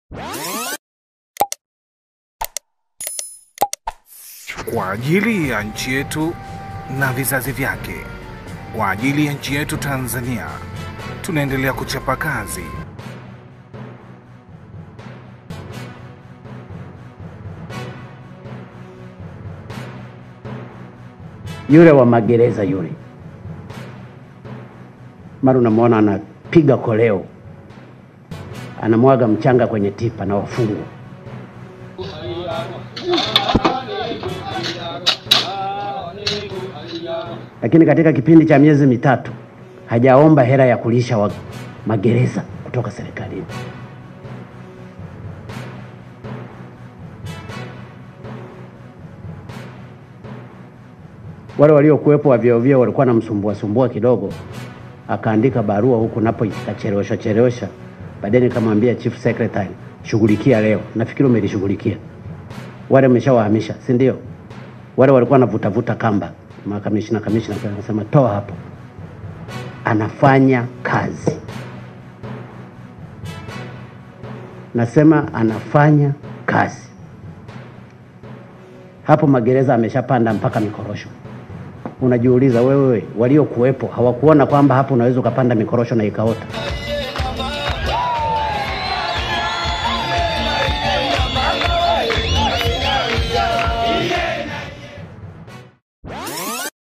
kwa ajili ya nchi yetu na vizazi vyake, kwa ajili ya nchi yetu Tanzania, tunaendelea kuchapa kazi. yule wa magereza yule, mara unamwona anapiga koleo, anamwaga mchanga kwenye tipa na wafungwa. Lakini katika kipindi cha miezi mitatu hajaomba hela ya kulisha wa magereza kutoka serikalini. wale waliokuwepo wa vyeo vyeo walikuwa namsumbua sumbua kidogo, akaandika barua huku napo ikachelewesha chelewesha. Baadaye nikamwambia chief secretary, shughulikia leo. Nafikiri umelishughulikia. Wale umeshawahamisha, si ndio? Wale walikuwa navuta vuta kamba, makamishina kamishina, akasema toa hapo. Anafanya kazi, nasema anafanya kazi hapo. Magereza ameshapanda mpaka mikorosho unajiuliza wewe, waliokuwepo hawakuona kwamba hapo unaweza ukapanda mikorosho na ikaota?